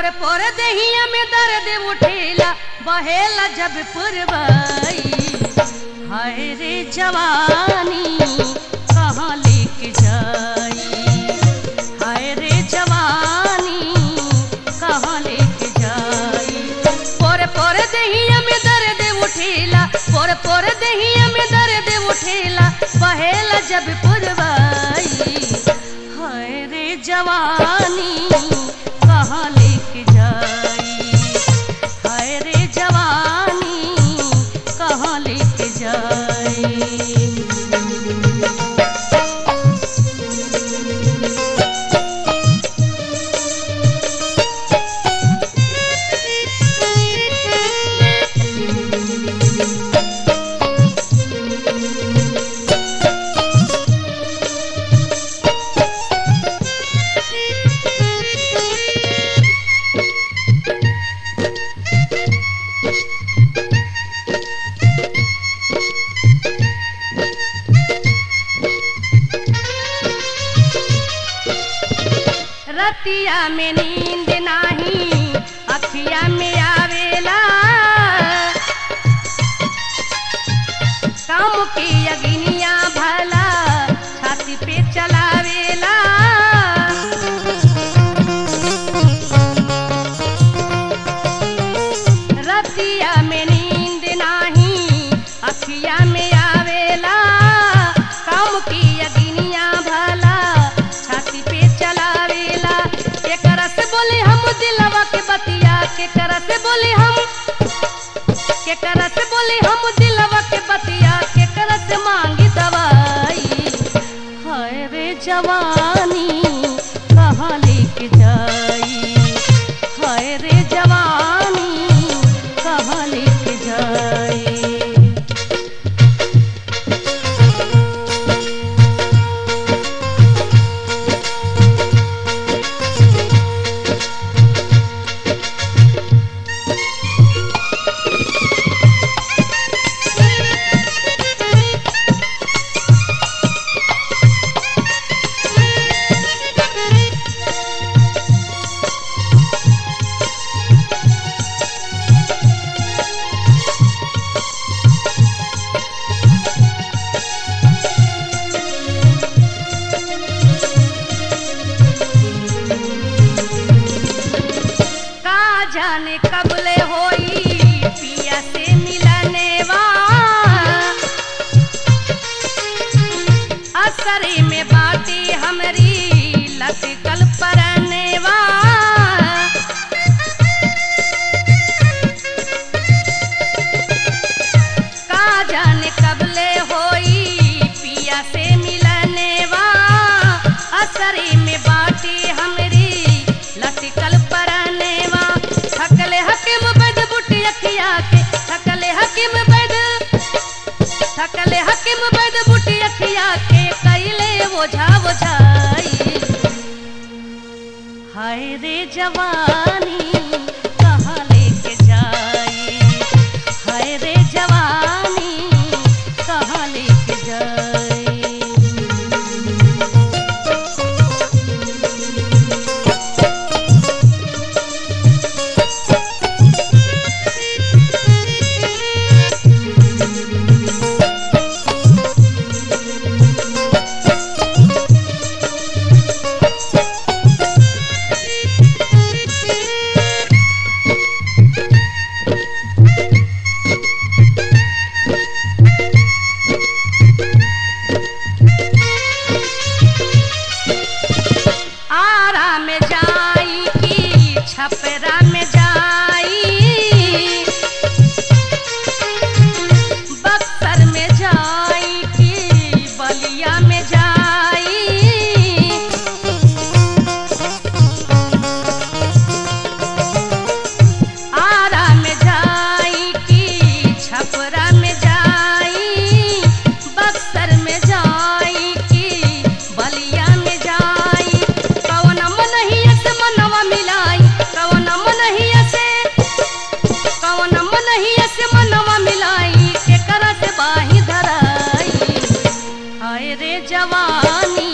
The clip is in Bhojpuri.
पोर पोर दहिया में दर्द उठेला बहेला जब पुरवाई हाय रे जवानी कहाँ लेके जाई हाय रे जवानी कहाँ लेके जाई पोर पोर दहिया में दर्द उठेला पोर पोर दहिया में दर्द उठेला बहेला जब पुरवाई हाय रे जवानी कहाँ लेके जाई हाय रे जवानी कहाँ लेके जाई रतिया में नींद नाही अखिया में आवेला काम की अग्निया भला छाती पे चलावेला रतिया में नींद नाही अखिया में आवेला काम की अग्निया भला छाती पे चलावेला के करस बोले हम दिलवा के बतिया के करस बोले हम के करस बोले हम दिलवा के बतिया के करस मांगी दवाई हाय रे जवानी कहाँ लेके जाई हाय रे जवानी कहाँ लेके जाई का जाने कबले होई पिया से मिलने वा असरे में बाटी हमरी लटकल परने वा का जाने कबले होई पिया से मिलने वा असरे में बाटी हमरी लटकल परने वा थकले हकीम बद बुटी अखिया के थकले हकीम बद थकले हकीम बद बुटी अखिया के कैले ओझा ओझाई हाय रे जवानी कहाँ लेके जाई हाय रे जवानी कहाँ लेके जाई आरा में जाई की छपरा में जाई बक्सर में जाई की बलिया में जाई आरा में जाई की छपरा में जाई बक्सर में जाई की बलिया में जाई कवन मनहिया से मनवा मिलाई कवन मनहिया से कवन मनहिया से मनवा मिलाई के करा से बाही धराई हाय रे जवानी